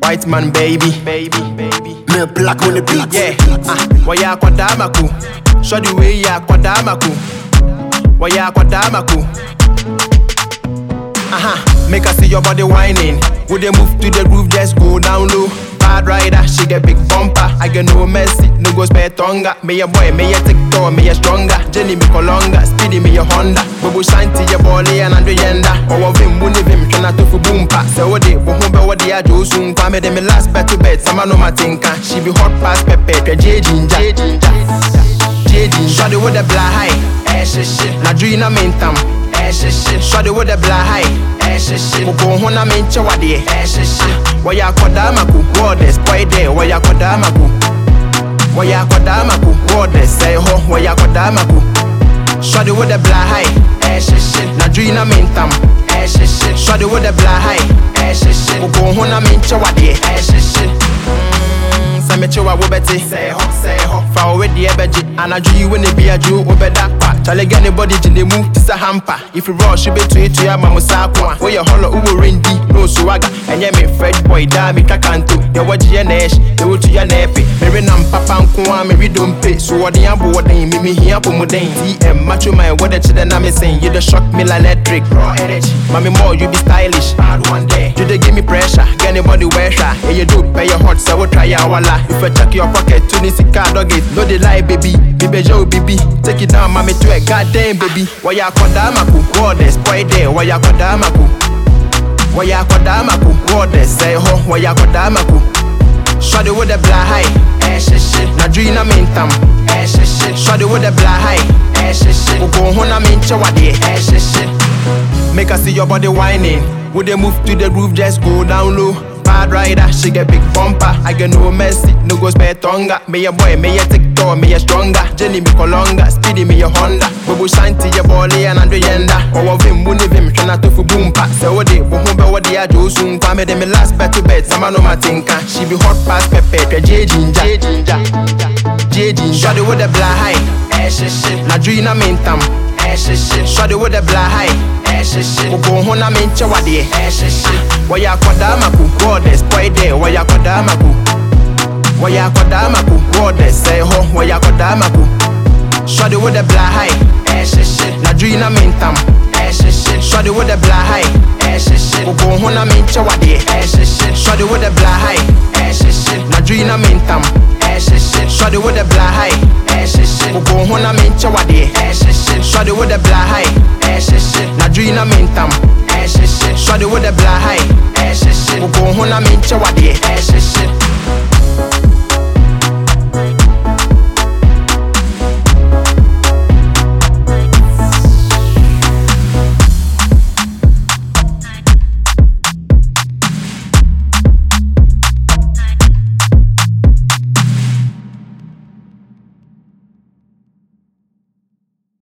white man, baby. Baby, baby. Me black on the beat. Yeah, ah, waya kwadamaku. Show the way ya kwadamaku. Waya kwadamaku. Uh-huh. Make her see your body whining. Would they move to the groove, just go down low. Bad rider, she get big bumper. I get no mercy, no go spare tonga. Me a boy, me a TikTok, me a stronger. Jenny me colonga, speedy me a Honda. Bobo shanty your body and Andre yenda. Or of him, wouldn't him, tryna to for boompa. So what they, but who be what they are, do soon. Kwame them me last bet to bed, some no my tinka. She be hot past pepe, J ginger. J ginger. J ginger. Shawty with the black high. Eh, shit, shit. Na dream na mentam. Eh, shit, shit. Shawty with the black high. Eh, shit, shit. Mugo hona menche wadie. Eh, shit, shit. Waya kodamaku. Goddess, boy there. Waya kodamaku. Waya kodamaku. Goddess, say ho. Waya kodamaku. Shawty with the black high. Eh, shit, shit. Na dream na mentam. Eh, shit, shit. Shawty with the black high. Eh, shit, shit. Mugo hona menche wadie. Eh, shit, shit. Mm, sɛ mekye wa wobɛte sɛ hɔ sɛ hɔ fa wo wedeɛ bɛgye anadwo yi wo ne bi adwo wobɛda pa kyale gɛ ne bɔde gye ne mu te sɛ hampa ifi rush bɛtuatua ama mo saa ko a woyɛ hɔlɔ wowɔ rendi na osuwaga ɛnyɛ me fred boy daa metwa kanto deɛ wɔgyeɛ na ɛhye deɛ wotua na ɛpe mere nam papa nko a mere dompe so wɔden abo wɔden memehia pomuden tm macho man wɔde kyerɛ na mesen you dey shock me like electric raw energy mami more you be stylish bad one day you dey give me pressure get anybody wear hwa ɛyɛ dope ɛyɛ hot sɛ wo try awala if I check your pocket to the sika dog it no dey lie baby bibe jo bibi take it down mami to a goddamn baby wɔyɛ akɔdaa mako goddess boy there wɔyɛ akɔdaa mako wɔyɛ akɔdaa mako goddess sɛ hɔ wɔyɛ akɔdaa mako Shawty with the black high, eh shit shit. Na dream na mentam, eh shit shit. Shawty with the black high, eh shit shit. Ugo hona menche wadie, eh shit shit. Make her see your body whining. Would they move to the groove, just go down low. Bad rider, she get big bumper. I get no mercy, no go spare tonga. Me a boy, me a TikTok, me a stronger. Jenny me colonga, speedy me a Honda. Bobo shanty your body and Andre yenda. Or of him, wouldn't him, tryna to for boom pack. So what they, but who be what they are, Joe soon. Kwame them me last bet to bed, some no my tinka. She be hot past pepe, J ginger. J ginger. J ginger. Shawty with the black high, eh shit shit. Na dream na mentam, eh shit shit. Shawty with the black high, eh shit shit. Ugo hona menche wadie, eh shit shit. Waya kodamaku, goddess, boy there. Waya kodamaku. Waya kodamaku, goddess, say ho. Waya kodamaku. Shawty with the black high, eh shit shit. Na dream na mentam, eh shit shit. Shawty with the black high, eh shit shit. Ugo hona menche wadie, eh shit shit. Shawty with the black high, eh shit shit. Na dream na mentam, eh shit shit. Shawty with the black high, eh shit shit. Ugo hona menche wadie, eh shit shit. Shawty with the black high, eh shit shit. Na dream na mentam, eh shit shit. Shawty with the black high, eh shit shit. Ugo hona menche wadie, eh shit shit.